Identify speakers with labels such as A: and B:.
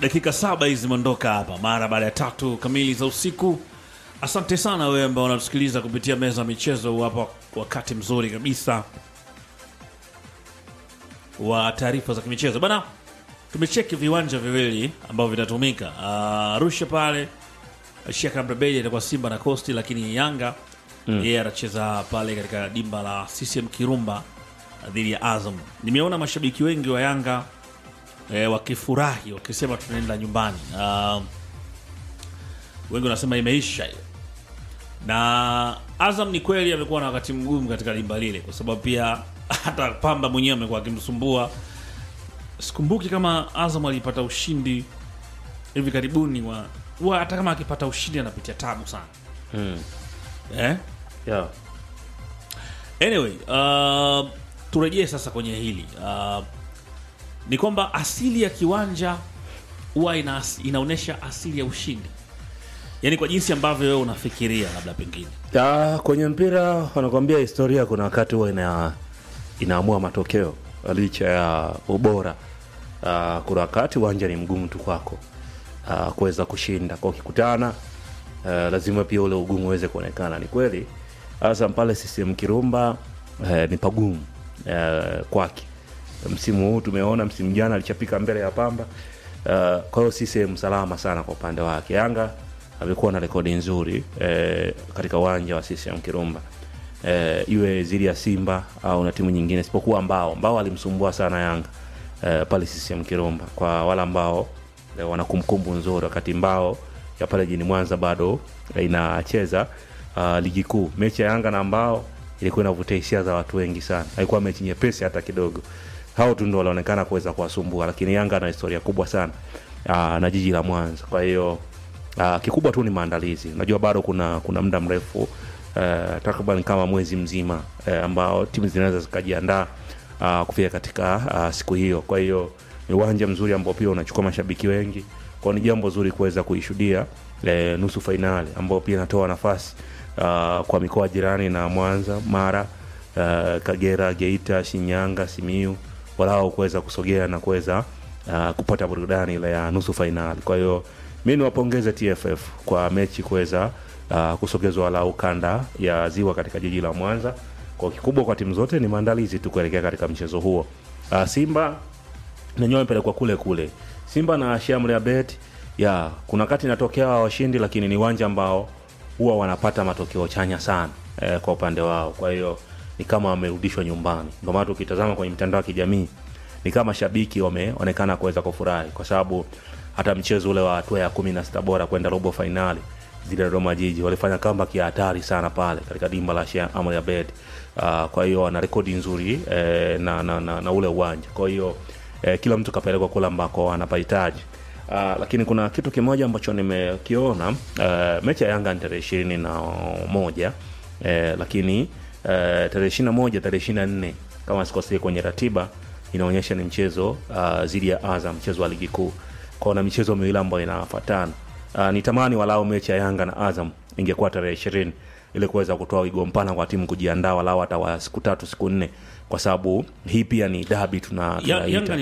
A: dakika saba hizi zimeondoka hapa mara baada ya tatu kamili za usiku. Asante sana wewe ambao unatusikiliza kupitia meza ya michezo hapa, wakati mzuri kabisa wa taarifa za kimichezo bana. Tumecheki viwanja viwili ambavyo vitatumika Ah, Arusha pale Sheikh Amri Abeid itakuwa Simba na Costi, lakini Yanga yeye anacheza pale katika dimba la CCM Kirumba dhidi ya Azam. Nimeona mashabiki wengi wa Yanga eh, wakifurahi wakisema tunaenda nyumbani. Ah, wengi wanasema imeisha hiyo, na Azam ni kweli amekuwa na wakati mgumu katika dimba lile, kwa sababu pia hata Pamba mwenyewe amekuwa akimsumbua. Sikumbuki kama Azam alipata ushindi hivi karibuni wa huwa hata kama akipata ushindi anapitia tabu sana eh?
B: Yeah.
A: Anyway, uh, turejee sasa kwenye hili uh, ni kwamba asili ya kiwanja huwa ina, inaonyesha asili ya ushindi, yaani kwa jinsi ambavyo wewe unafikiria labda pengine
B: Ya, kwenye mpira wanakuambia historia kuna wakati huwa ina, inaamua matokeo licha ya ubora. Uh, kuna wakati uwanja ni mgumu tu kwako uh, kuweza kushinda kwa ukikutana uh, lazima pia ule ugumu uweze kuonekana. Ni kweli hasa pale CCM Kirumba uh, ni pagumu uh, kwake. Msimu huu tumeona, msimu jana alichapika mbele ya Pamba uh, kwa hiyo CCM salama sana kwa upande wake. Yanga amekuwa na rekodi nzuri eh, katika uwanja wa CCM Kirumba eh, iwe zidi ya Simba au na timu nyingine isipokuwa Mbao. Mbao alimsumbua sana Yanga eh, pale CCM Kirumba, kwa wale ambao eh, wana kumbukumbu nzuri, wakati Mbao ya pale jini Mwanza bado eh, inacheza uh, ligi kuu. Mechi ya Yanga na Mbao ilikuwa inavutia hisia za watu wengi sana, haikuwa mechi nyepesi hata kidogo. Hao tu ndio walionekana kuweza kuwasumbua, lakini Yanga ana historia kubwa sana uh, na jiji la Mwanza, kwa hiyo Uh, kikubwa tu ni maandalizi. Unajua bado kuna kuna muda mrefu uh, takriban kama mwezi mzima uh, ambao timu zinaweza zikajiandaa uh, kufika katika uh, siku hiyo. Kwa hiyo ni uwanja mzuri ambao pia unachukua mashabiki wengi, kwa ni jambo zuri kuweza kuishuhudia uh, nusu fainali ambao pia inatoa nafasi uh, kwa mikoa jirani na Mwanza, Mara, uh, Kagera, Geita, Shinyanga, Simiu walao kuweza kusogea na kuweza uh, kupata burudani ile ya nusu fainali. Kwa hiyo mi niwapongeze TFF kwa mechi kuweza uh, kusogezwa walau kanda ya ziwa katika jiji la Mwanza. Kwa kikubwa kwa timu zote ni maandalizi tu kuelekea katika mchezo huo. Uh, Simba nenyewe wamepelekwa kule kule. Simba na Shamri Abed ya kuna wakati inatokea washindi, lakini ni uwanja ambao huwa wanapata matokeo chanya sana eh, kwa upande wao. Kwa hiyo ni kama wamerudishwa nyumbani. Ndio maana ukitazama kwenye mitandao ya kijamii ni kama shabiki wameonekana kuweza kufurahi kwa sababu hata mchezo ule wa hatua ya kumi na sita bora kwenda robo fainali dhidi ya Dodoma Jiji walifanya comeback ya hatari sana pale katika dimba la Sheikh Amri Abeid. Uh, kwa hiyo wana rekodi nzuri eh, na, na, na, na ule uwanja. Kwa hiyo eh, kila mtu kapelekwa kule ambako anapahitaji. Uh, lakini kuna kitu kimoja ambacho nimekiona uh, mechi ya Yanga ni tarehe ishirini na moja eh, lakini uh, tarehe ishirini na moja tarehe ishirini na nne kama sikosei kwenye ratiba inaonyesha ni mchezo uh, dhidi ya Azam, mchezo wa ligi kuu kwao na michezo miwili ambayo inafatana. Uh, nitamani walau mechi ya Yanga na Azam ingekuwa tarehe ishirini ili kuweza kutoa wigo mpana kwa timu kujiandaa walau hata wa siku tatu siku nne, kwa sababu hii pia ni dabi tuna
A: Ya- Yanga
B: tunaita